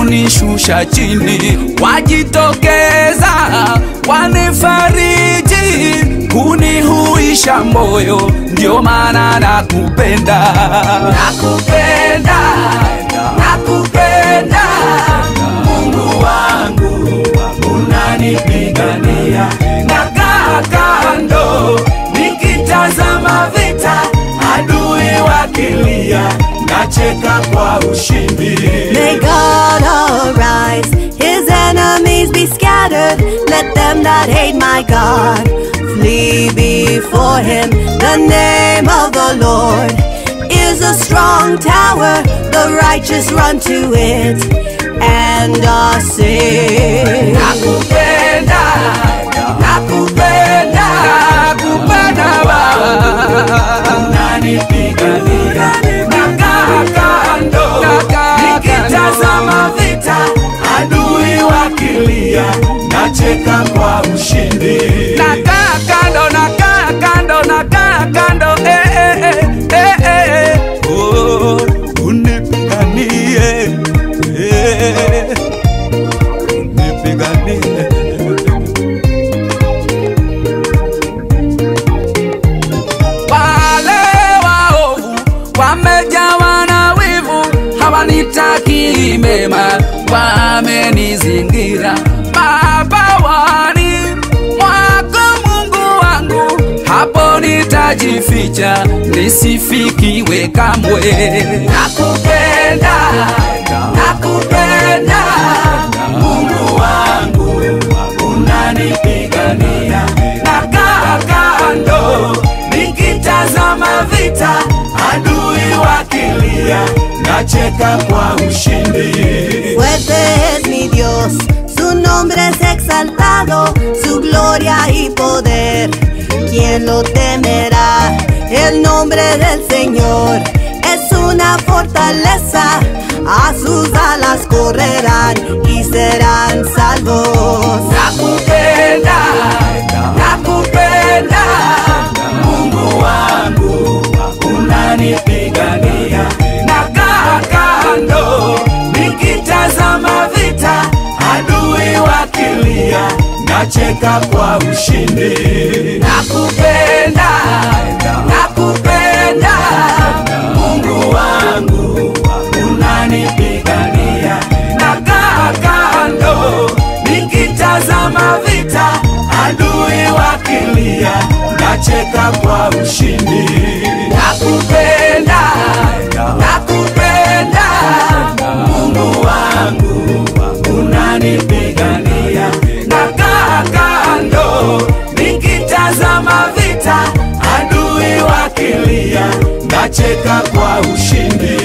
kunishusha chini, wajitokeza wanifariji, kunihuisha moyo, ndio maana nakupenda, nakupenda, nakupenda Mungu wangu, unanipigania, nakaa kando nikitazama vita, adui wakilia, nacheka kwa ushindi. May God arise, his enemies be scattered. Let them that hate my God flee before him. The name of the Lord is a strong tower, the righteous run to it and are saved. Nakupenda, nakupenda, nakupenda Baba, unanipigania, nakaa kando, nikitazama vita, adui wakilia, nacheka kwa ushindi. Nakaa kando, nakaa kando, nakaa kando, eh, eh, eh, eh, eh, oh, unipiganie, eh, unipiganie. Wale waovu wamejawa na wivu, hawanitaki mema, wamenizingira mabawani mwako Mungu wangu, hapo nitajificha nisifikiwe kamwe. Nakupenda, nakupenda Mungu wangu, unanipigania, nakaa kando nikitazama vita, adui wakilia, nacheka kwa ushindi. Fuerte es mi Dios, su nombre es exaltado, su gloria y poder. ¿Quién lo temerá? El nombre del Señor es una fortaleza, a sus alas correrán y serán salvos. Nakupenda, nakupenda Mungu wangu, unanipigania, nakaa kando nikitazama vita, adui wakilia, nacheka kwa ushindi. Nakupenda, nakupenda Mungu wangu, unanipigania, nakaa kando nikitazama vita, adui wakilia, nacheka kwa ushindi. Nakupenda, nakupenda Mungu wangu, unanipigania, nakaa kando nikitazama vita, adui wakilia, nacheka kwa ushindi.